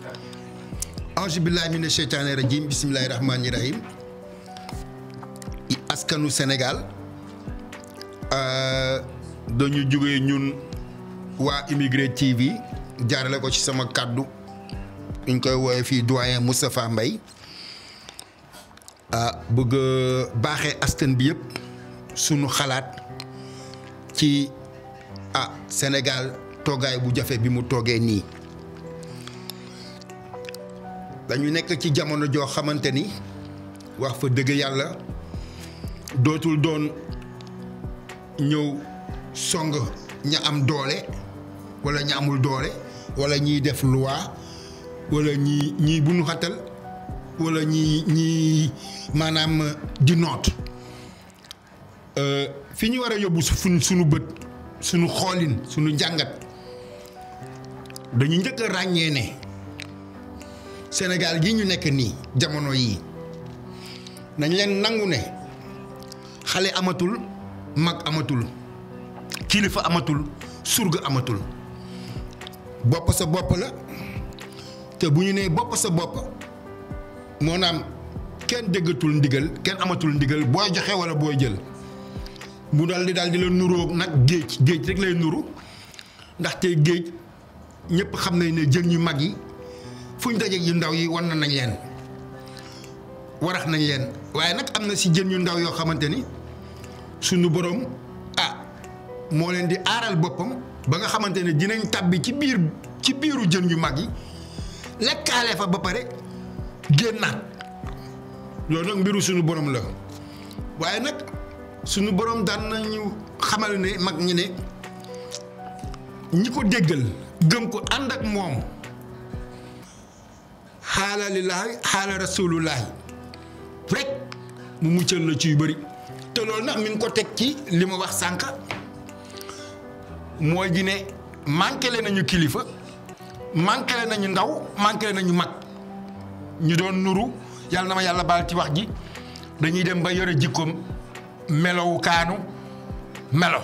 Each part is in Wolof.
ange billahi mina sheytaani rajim bismillahi rahmaani rahim askanu Sénégal dañu jógee ñun waa Immigré TV jaarale ko ci sama kàddu ñu koy woowee fii doyen Moustapha Mbaye bëgg baaxee askan bi yëpp sunu xalaat ci ah Sénégal toogaay bu jafe bi mu toogee nii dañu nekk ci jamono joo xamante ni wax fa dëgg yàlla dootul doon ñëw song ña am doole wala ña amul doole wala ñiy def loi wala ñi ñiy bunu xatal wala ñi ñi maanaam di noot fi ñu war a yóbbu su suñu bët suñu xoolin suñu njàngat dañu njëkk a ràññee ne Sénégal gi ñu nekk nii jamono yii nañ leen nangu ne xale amatul mag amatul kilifa amatul surga amatul bopp sa bopp la te bu ñu nee bopp sa bopp moo naam kenn déggatul ndigal kenn amatul ndigal booy joxe wala booy jël mu dal di daal di la nuróog nag géej géej rek lay nuru ndaxte géej ñëpp xam nañ ne jën yu mag yi fu ñu dajeeg yu ndaw yi wan nañ leen warax nañ leen waaye nag am na si jën yu ndaw yoo xamante ni sunu borom ah moo leen di aaral boppam ba nga xamante ne dinañ tàbbi ci biir ci biiru jën yu mag yi lekkaale fa ba pare génnaat loolu nag mbiru sunu borom la waaye nag sunu borom daan nañu xamal ne mag ñi ne ñi ko déggal gëm ko ànd ak moom xaala lillaahi xaala rasulullaahi rek mu muccal la ci yu bëri te loolu nag mi ngi ko teg ci li ma wax sànq mooy di ne manqué le nañu kilifa manqué le nañu ndaw manqué le nañu mag ñu doon nuru yàlla na ma yàlla baal ci wax ji dañuy dem ba yore jikkoom melowu kaanu melo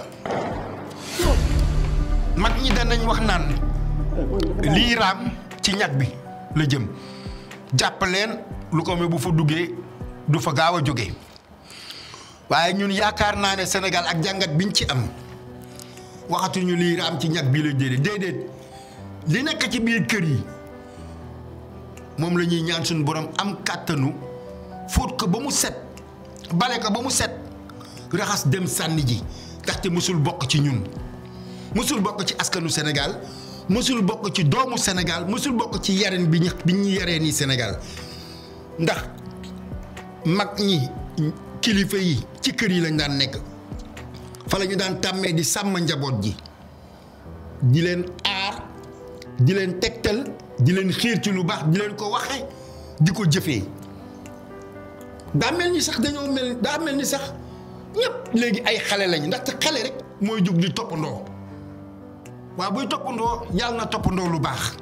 mag ñi danañ wax naan lii raam ci ñag bi la jëm jàpp leen lu ko bu fa duggee du fa gaaw a jóge waaye ñun yaakaar naa ne Sénégal ak jàngat biñ ci am waxatuñu lii raam ci ñag bii la déedéet déedéet li nekk ci biir kër yi moom la ñuy ñaan suñu borom am kàttanu fóot ko ba mu set bale ko ba mu set raxas dem sànni ji ndaxte mësul bokk ci ñun mësul bokk ci askanu Sénégal mësul bokk ci doomu Sénégal mësul bokk ci yaren bi ñu bi ñu yaree nii Sénégal ndax mag ñi kilifa yi ci kër yi lañ daan nekk fa la ñu daan tàmmee di sàmm njaboot ji di leen aar di leen tegtal di leen xiir ci lu baax di leen ko waxe di ko jëfee daa mel ni sax dañoo mel daa mel ni sax ñëpp léegi ay xale lañ ndaxte xale rek mooy jóg di toppandoo waaw buy toppandoo yàlla na toppandoo lu baax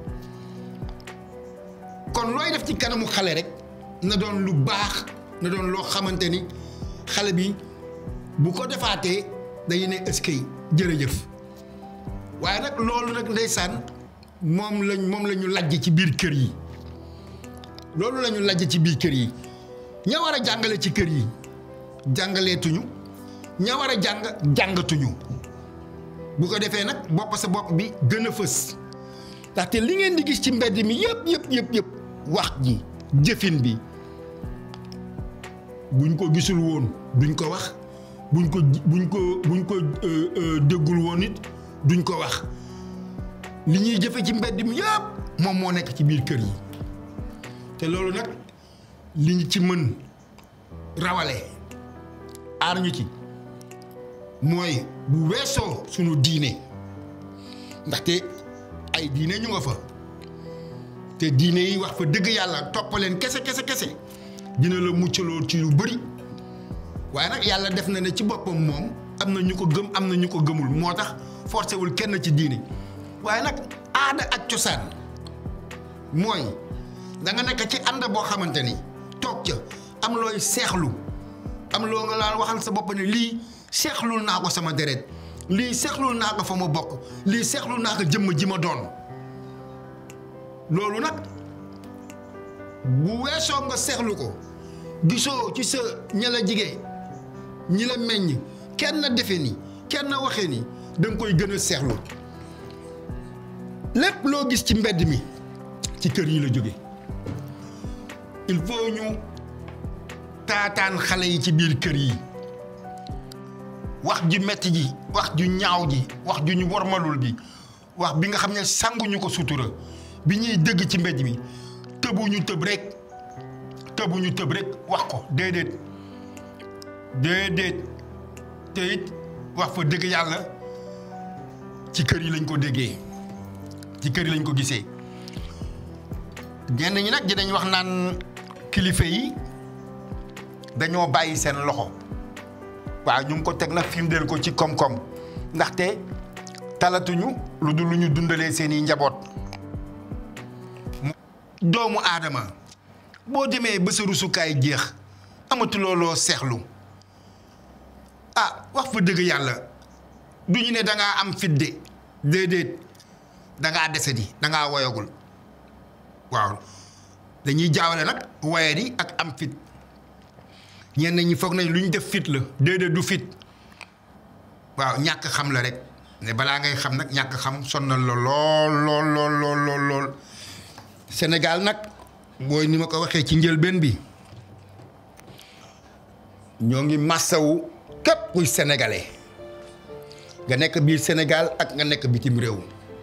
kon looy def ci kanamu xale rek na doon lu baax na doon loo xamante ni xale bi bu ko defaatee dañu ne eskay jërëjëf waaye nag loolu nag ndeysaan moom lañ moom la ñu lajj ci biir kër yi loolu la ñu lajj ci biir kër yi ña war a jàngale ci kër yi jàngaleetuñu ña war a jàng jàngatuñu bu ko defee nag bopp sa bopp bi gën a fës ndaxte li ngeen di gis ci mbedd mi yëpp yëpp yëpp yëpp wax ji jëfin bi buñ ko gisul woon duñ ko wax buñ ko buñ ko buñ ko déggul woon it duñ ko wax li ñuy jëfe ci mbedd mi yëpp moom moo nekk ci biir kër yi te loolu nag li ñu ci mën rawale aar ñu ci mooy bu weesoo sunu diine ndaxte ay diine ñu nga fa te diine yi wax fa dëgg yàlla toppaleen kese kese kese dina la muccaloo ci lu bëri waaye nag yàlla def na ne ci boppam moom am na ñu ko gëm am na ñu ko gëmul moo tax forcé wul kenn ci diine waaye nag aada ak cosaan mooy da nga nekk ci ànd boo xamante ni toog ca am looy seexlu am loo nga laan waxal sa bopp ne lii seexlul naa ko sama deret lii seexlul naa ko fa ma bokk lii seexlul naa ko jëmm ji ma doon loolu nag bu weesoo nga seexlu ko gisoo ci sa ña la jigéen ñi la meññ kenn defe ni kenn waxee ni da nga koy gën a seexlu lépp loo gis ci mbedd mi ci kër yi la jóge il faut ñu taataan xale yi ci biir kër yi wax ju metti ji wax ju ñaaw ji wax ju ñu wormalul bi wax bi nga xam ne sanguñu ko sutura bi ñuy dëgg ci mbedd mi tëbuñu tëb rek tëbuñu tëb rek wax ko déedéet déedéet te it wax fa dëgg yàlla ci kër yi lañ ko déggee ci kër yi lañ ko gisee ñenn ñi nag dinañ wax naan kilifa yi dañoo bàyyi seen loxo waaw ñu ngi ko teg nag firndeel ko ci koom-koom ndaxte talatuñu lu dul lu ñu dundalee seeni njaboot doomu aadama boo demee ba sa rusukaay jeex amatuloo loo seexlu ah wax fa dëgg yàlla du ñu ne dangaa am fit de déedéet dangaa dese di dangaa woyagul waaw dañuy jaawale nag woye di ak am fit ñenn ñi foog nañ lu ñu def fit la déedéet du fit waaw ñàkk xam la rek ne balaa ngay xam nag ñàkk xam sonnal la lool lool lool lool lool lool Sénégal nag mooy ni ma ko waxee ci njëlbeen bi ñoo ngi massawu képp kuy sénégalais nga nekk biir Sénégal ak nga nekk bitim réew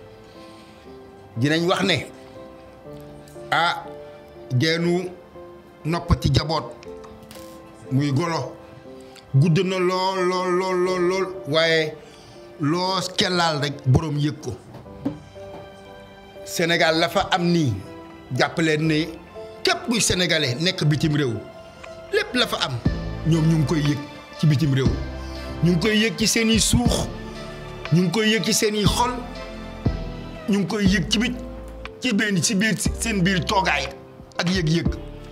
dinañ wax ne ah geenu noppati jaboot muy golo gudd na lool lool lool lool lool waaye loo kellaal rek boroom yëg ko Sénégal la fa am nii jàppaleen ne képp kuy sénégalais nekk bitim réew lépp la fa am ñoom ñu ngi koy yëg ci bitim réew ñu ngi koy yëg ci seeni suux ñu ngi koy yëg ci seeni xol ñu ngi koy yëg ci bit ci benn ci biir seen biir toogaay ak yëg-yëg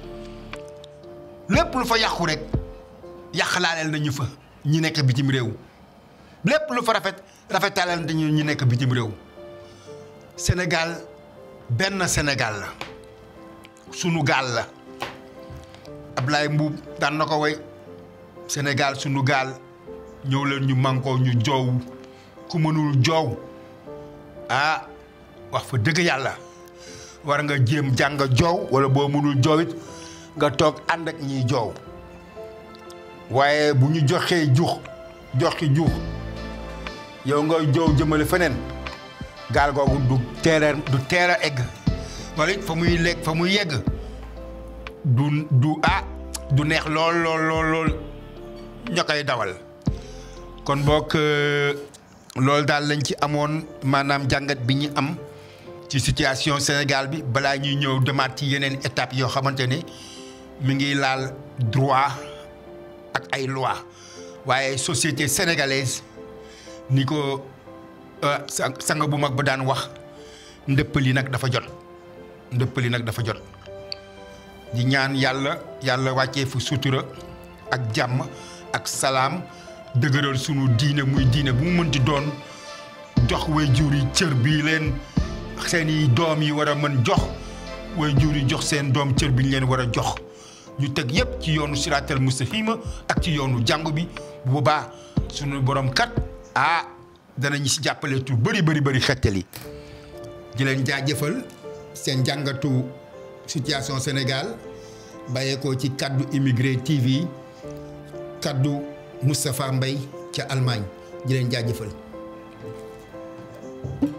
lépp lu fa yàqu rek yàqalaaleel nañu fa ñi nekk bitim réew lépp lu fa rafet rafetaaleel nañu ñi nekk bitim réew Sénégal benn Sénégal la sunu gaal la Ablaye Mbuub daan na ko way Sénégal sunu gaal ñëw leen ñu mànkoo ñu joow ku mënul joow ah wax fa dëgg yàlla war nga jéem jàng joow wala boo mënul joow it nga toog ànd ak ñiy joow waaye bu ñu joxee jux joxi jux yow nga joow jëmale feneen gaal googu du teera du teer a egg wala it fa muy lekk fa muy yegg du du ah du neex lool lool lool lool ña koy dawal kon boog loolu daal lañ ci amoon maanaam jàngat bi ñu am ci situation Sénégal bi balaa ñuy ñëw demaat ci yeneen étape yoo xamante ne mi ngi laal droit ak ay loi waaye société sénégalaise ni ko sang bu mag ba daan wax ndëppali nag dafa jot ndëppali nag dafa jot di ñaan yàlla yàlla wàccee fu sutura ak jàmm ak salaam dëgëral sunu diine muy diine bu mu mënti doon jox way jur yi cër bii leen seeni doom yi war a mën jox way jur yi jox seen doom cër bi ñu leen war a jox ñu teg yépp ci yoonu siraatal mustaqima ak ci yoonu jàngu bi bu boobaa sunu borom kat ah danañu si jàppale tu bëri bëri bëri xettali di leen jaajëfal seen jàngatu situation Sénégal bàyyeekoo ci kaddu immigré TV kaddu Moustapha Mbaye ca Allemagne di leen jaajëfal